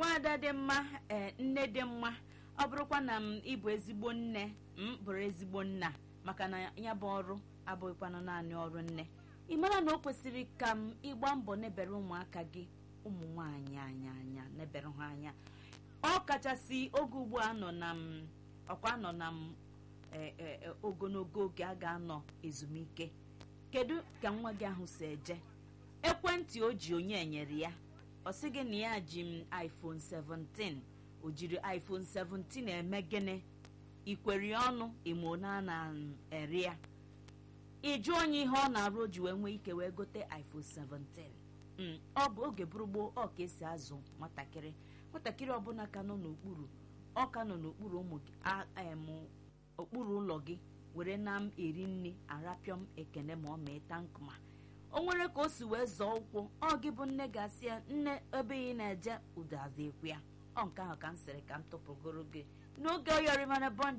nwaada dị mma ee nne dị mma ọ bụrụkwa na m ịbụ ezigbo nne m bụrụ ezigbo nna maka na ya bụ ọrụ abụghịkwanụ naanị ọrụ nne ị mara na o kwesịrị ka m ịgba mbọ nebere ụmụaka gị ụmụ nwaanyị anya anya nebere ha anya ọ kachasị oge ugbu a nọ na m ọkwa nọ na m e, e, e, ogologo oge a ga-anọ ezumike kedu ka nwa gị ahụ si eje ekwentị o ji onye nyere ya ọ sị gị na ya ji m iphone 17 o jiri iphone 17 eme gịnị ikweri ọnụ imo na na eri ya ịjụ onye ihe ọ na-arụ o ji wee nwee ike wee gote iphone 17 Mm, ọ bụ oge bụrụ gboo ọ ka esi azụ nwatakịrị nwatakịrị ọbụla ka nọ n'okpuru ọ ka nọ n'okpuru ụmụ gị a- em, okpuru ụlọ gị were na m eri nri arapịọm ekene ma ọ mee tankma o nwere ka o si wee zọọ ụkwụ ọ gị bụ nne ga-asị ya nne ebe ị na-eje ụdazi ekwu ya ọ nke ahụ ka m sịrị ka m tụpụgoro gị n'oge oyorimana bond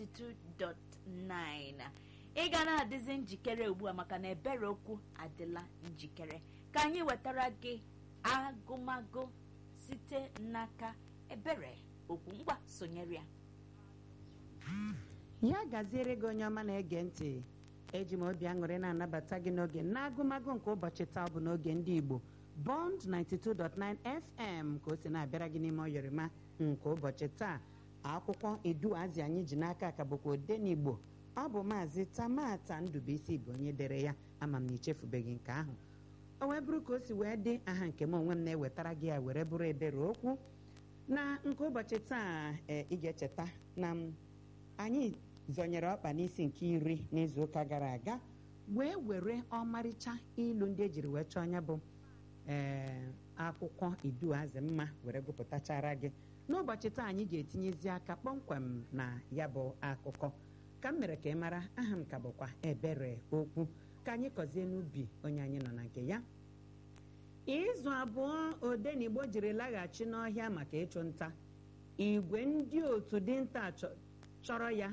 92.9 ị ga na-adịzi njikere ugbu a maka na ebere okwu adịla njikere ka anyị wetara gị agụmagụ site n'aka ebere okwu ngwa sonyere ya ya gaziere gị onye ọma na-ege ntị eji m obi aṅụrị na-anabata gị n'oge n'agụmagụ nke ụbọchị taa bụ n'oge ndị igbo bond 92.9 fm ka o si na-abịara gị n'ime ọyọrịma nke ụbọchị taa akwụkwọ eduazi anyị ji n'aka ka bụkwa odenigbo ọ bụ maazị tamata ndụbụisi bụ onye dere ya ama m na ichefubeghị nke ahụ o wee bụrụ ka o si wee dị aha nke m onwe m na-ewetara gị ya were bụrụ ebere okwu na nke ụbọchị taa e, ị ga-echeta na m anyị zọnyere ọkpa n'isi nke iri n'izuụka gara aga wee were ọmarịcha ilu ndị ejiri wee chọọ ya bụ ee akwụkwọ iduazị mma were gụpụtachara gị n'ụbọchị taa anyị ga-etinyezi aka kpọmkwem na ya bụ akụkọ ka m mere ka ị mara aha m ka bụkwa ebere okwu ka anyị kọzie n'ubi onye anyị nọ na nke ya izu abụọ odenigbo jiri laghachi n'ọhịa maka ịchụ nta igwe ndị otu dinta chọ- chọrọ ya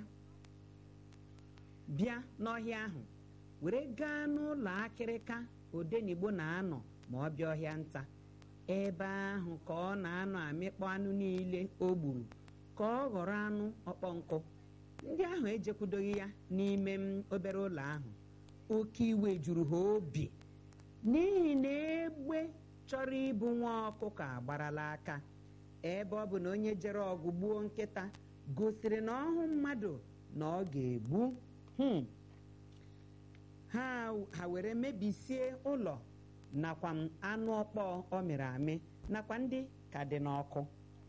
bịa n'ọhịa ahụ were gaa n'ụlọ akịrịka odenigbo na-anọ ma ọ bịa ọhịa nta ebe ahụ ka ọ na-anọ amịkpọ anụ niile o gburu ka ọ ghọrọ anụ ọkpọ nkụ ndị ahụ ejekwudoghị ya n'ime m obere ụlọ ahụ oke iwe juru ha obi n'ihi na egbe chọrọ ịbụ nwa ọkụkọ agbarala aka ebe ọ bụ na onye jere ọgụ gbuo nkịta gosiri na ọhụ mmadụ na ọ ga-egbu Hmm. ha ha were mebisie ụlọ nakwa m anụ ọkpọ ọ mịrị amị nakwa ndị ka dị n'ọkụ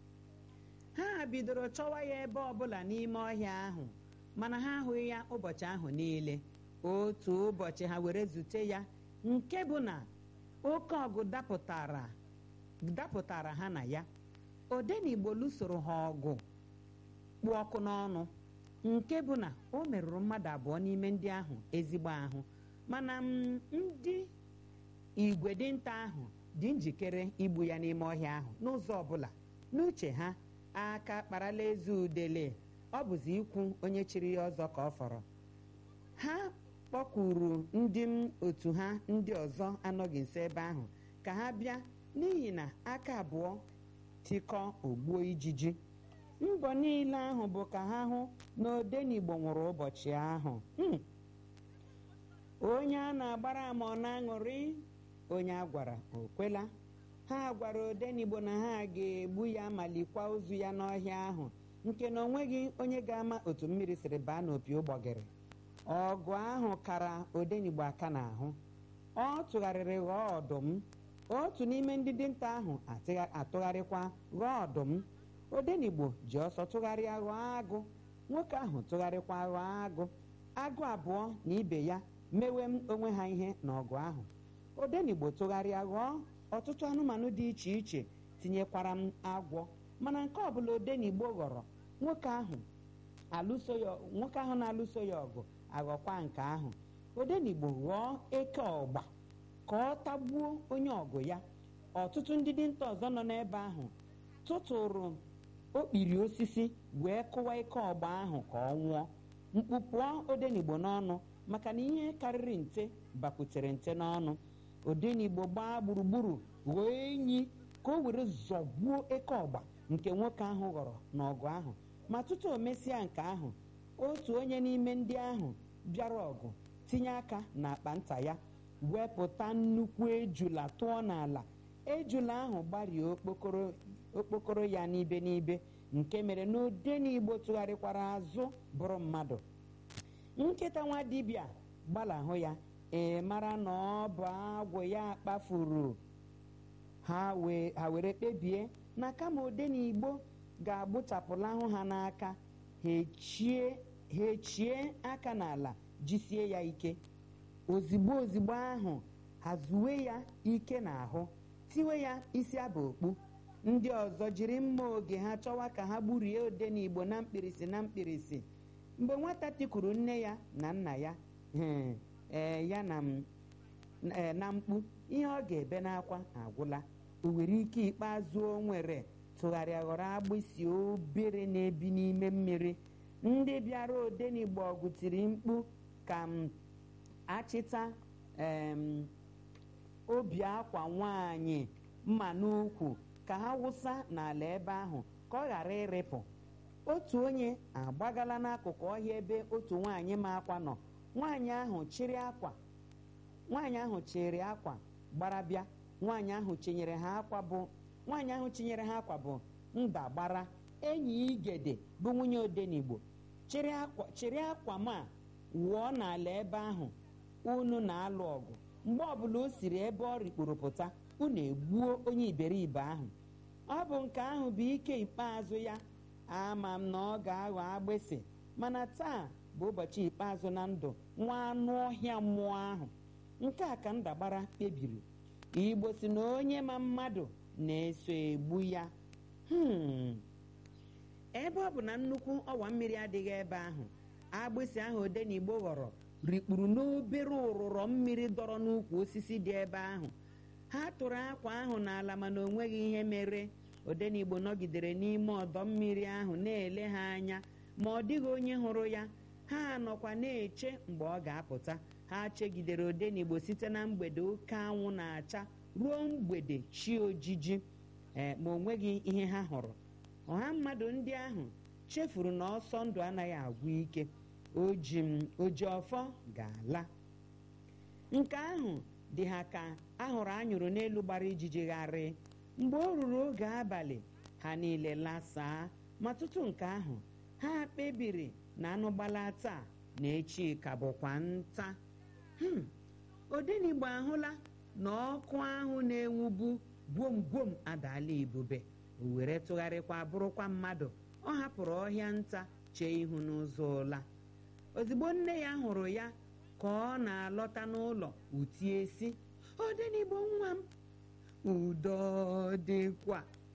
ha bidoro chọwa ya ebe ọbụla n'ime ọhịa ahụ mana ha ahụghị ya ụbọchị ahụ niile otu ụbọchị ha were zute ya nke bụ na oke ọgụ dapụtara dapụtara ha na ya odenigbo lụsoro ha ọgụ kpụ ọkụ n'ọnụ nke bụ na o merụrụ mmadụ abụọ n'ime ndị ahụ ezigbo ahụ mana m, ndị igwe dinta ahụ dị njikere igbu ya n'ime ọhịa ahụ n'ụzọ ọbụla n'uche ha aka kparala eze udele ọ bụzi ikwu onye chiri ya ọzọ ka ọ fọrọ ha kpọkuru ndị m otu ha ndị ọzọ anọghị nso ebe ahụ ka ha bịa n'ihi na aka abụọ tikọ ogbuo ijiji mbọ niile ahụ bụ ka ha hụ na odenigbo nwụrụ ụbọchị ahụ Hmm. onye a na-agbara ama ọ na-aṅụrị onye a gwara o kwela ha gwara odenigbo na ha ga-egbu ya ma likwa ozu ya n'ọhịa ahụ nke na onweghị onye ga-ama otu mmiri siri baa n'opi ụgbọgịrị ọgụ ahụ kara odenigbo aka n'ahụ ọ tụgharịrị ghọọ ọdụm otu n'ime ndị dinta ahụ atịgha- atụgharịkwa ghọọ ọdụm odenigbo ji ọsọ tụgharịa ghọọ agụ nwoke ahụ tụgharịkwa ghọọ agụ agụ abụọ na ibe ya mewe m onwe ha ihe n'ọgụ ahụ odenigbo tụgharịa ghọọ ọtụtụ anụmanụ dị iche iche tinyekwara m agwọ mana nke ọbụla odenigbo ghọrọ nwoke ahụ alụso ya nwoke ahụ na-alụso ya ọgụ aghọkwa nke ahụ odenigbo ghọọ eke ọgba ka ọ tagbuo onye ọgụ ya ọtụtụ ndị dinta ọzọ nọ n'ebe ahụ tụtụrụ okpiri osisi wee kụwa ike ọgba ahụ ka ọ nwụọ mkpu pụọ odenigbo n'ọnụ maka na ihe karịrị nte bakwutere nte n'ọnụ odenigbo gbaa gburugburu ghọọ enyi ka o were zọgbuo eke ọgba nke nwoke ahụ ghọrọ n'ọgụ ahụ ma tutu o mesịa nke ahụ otu onye n'ime ndị ahụ bịara ọgụ tinye aka n'akpa nta ya wepụta nnukwu ejula tụọ n'ala ejula ahụ gbarie okpokoro okpokoro ya n'ibe n'ibe nke mere na odenigbo tụgharịkwara azụ bụrụ mmadụ nkịta nwa dibịa gbalahụ ya ee mara na ọ bụ agwụ ya kpafuru ha wee ha were kpebie na kama odenigbo ga-agbụchapụlahụ ha n'aka ha echie ha echie aka n'ala jisie ya ike ozigbo ozigbo ahụ ha zuwe ya ike n'ahụ tiwe ya isi aba okpu ndị ọzọ jiri mma oge ha chọwa ka ha gburie odenigbo na mkpirisi na mkpirisi mgbe nwata tikuru nne ya na nna ya hmm, ee ya na m ee, na mkpu ihe ọ ga-ebe n'akwa agwụla o nwere ike ikpeazụ o nwere tụgharịa ghọrọ agbịsị obere na-ebi n'ime mmiri ndị bịara odenigbo ọgụ tiri mkpu ka m achịta em, obi akwa nwanyị mma n'ukwu ka ha wụsa n'ala ebe ahụ ka ọ ghara ịrịpụ otu onye agbagala n'akụkụ ọhịa ebe otu nwaanyị ma akwa nọ nwaanyị ahụ chịrị akwa nwaanyị ahụ chịrị akwa gbara bịa nwaanyị ahụ chinyere ha akwa bụ nwaanyị ahụ chinyere ha akwa bụ nda gbara enyi igede bụ nwunye odenigbo chịrị akwa chịrị akwa ma wụọ n'ala ebe ahụ unu na-alụ ọgụ mgbe ọbụla o siri ebe ọ rikpuru pụta unu egbuo onye iberibe ahụ ọ bụ nke ahụ bụ ike ikpeazụ ya ama m na ọ ga-aghọ agbịsị mana taa bụ ụbọchị ikpeazụ na ndụ nwa anụ ọhịa mmụọ ahụ nke a ka ndagbara kpebiri igbo si na onye ma mmadụ na-eso egbu ya Hmm. ebe ọ bụ na nnukwu ọwa mmiri adịghị ebe ahụ agbịsị ahụ odenigbo ghọrọ rikpuru n'obere ụrụrọ mmiri dọrọ n'ukwu osisi dị ebe ahụ ha tụrụ akwa ahụ n'ala mana o nweghị ihe mere odenigbo nọgidere n'ime ọdọ mmiri ahụ na-ele ha anya ma ọ dịghị onye hụrụ ya ha nọkwa na-eche mgbe ọ ga-apụta ha chegidere odenigbo site na mgbede oke anwụ na-acha ruo mgbede chi ojiji ee ma o nweghị ihe ha hụrụ ọha mmadụ ndị ahụ chefuru na ọsọ ndụ anaghị agwụ ike oji m oji ọfọ ga-ala nke ahụ dị ha ka ahụrụ anyụrụ n'elu gbara ijiji gharị mgbe o ruru oge abalị ha niile lasaa ma tutu nke ahụ ha kpebiri na anụ gbala taa na echi ka bụkwa nta Hmm, odenigbo ahụla na ọkụ ahụ na-enwubu gwom gwom adaala ibube o were tụgharịkwa bụrụkwa mmadụ ọ hapụrụ ọhịa nta chee ihu n'ụzọ ụla ozugbo nne ya hụrụ ya ka ọ na-alọta n'ụlọ utie si odenigbo nwa m udo dịkwa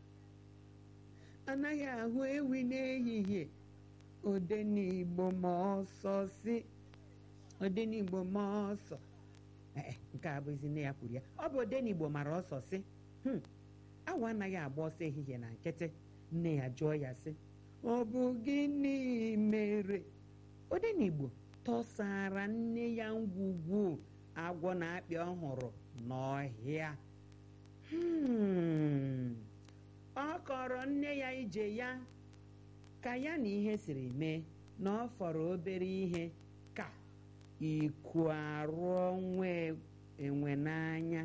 anaghị ahụ ewi n'ehihie odenigbo ma ọsọ si odenigbo ma ọsọ ee nke a bụzi nne ya kwuru ya ọ bụ odenigbo mara ọsọ si "Hmm, awa anaghị agba ọsọ ehihie na nkịtị nne ya jụọ ya sị ọ bụ gịnị mere odenigbo tọsara nne ya ngwugwu agwọ na-akpị ọhụrụ n'ọhịa Hmm, ọ kọrọ nne ya ije ya ka ya na ihe siri mee na ọ fọrọ obere ihe ka iku arụọ nwa enwe n'anya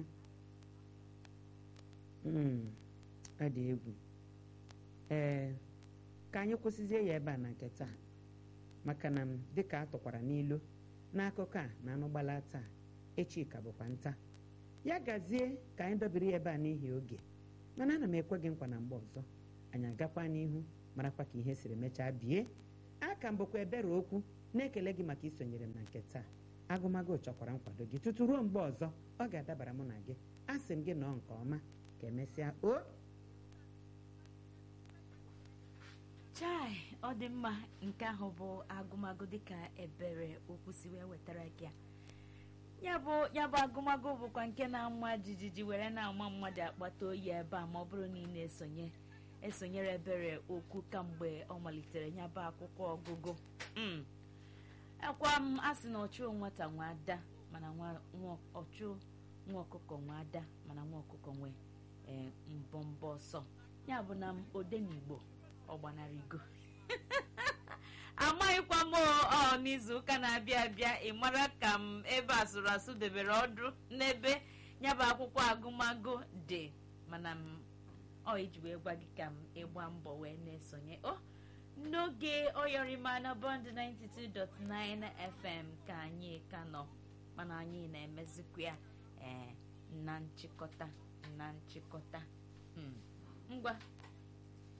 Mm, ọ dị egwu ee ka anyị kwụsịzie ya ebe a na nke taa maka na m dịka a tụkwara n'ilu n'akụkọ a na anụgbala taa echi ka bụkwa nta ya gazie ka anyị dobiri ya ebe a n'ihi oge mana ana m ekwe gị nkwa na mgbe ọzọ anyị agakwa n'ihu marakwa ka ihe siri mechaa bie aka m bụkwa ebere okwu na-ekele gị maka isonyere m na nke taa agụmagụ chọkwara nkwado gị tutu ruo mgbe ọzọ ọ ga-adabara mụ na gị a sị m gị nọọ nke ọma ka emesịa o chai ọ dị mma nke ahụ bụ agụmagụ dịka ebere okwu si wee wetara gị a ya bụ ya bụ agụmagụ bụkwa nke na-ama jijiji were na-ama mmadụ akpata oyi ebe a ma ọ bụrụ na ị na-esonye esonyere ebere okwu kamgbe ọ malitere ya bụ akwụkwọ ọgụgụ Mm. akwa m asị na ọchụ nwata nwe ada mana nwa nwa- ọchụ nwa ọkụkọ nwe ada mana nwa ọkụkọ nwe ee mbọmbọ ọsọ ya bụ na m odenigbo ọ gbanarịgo amaghịkwa m ọ n'izu ụka na-abịa abịa ị mara ka m ebe asụrụ asụ debere ọdụ n'ebe ya bụ akwụkwọ agụmagụ dị mana m ọ iji wee gwa gị ka m ịgba mbọ wee na-esonye o n'oge oyọrịma na bọnd 92.9 fm ka anyị ka nọ mana anyị na-emezikwa ya ee na nchịkọta na nchịkọta ngwa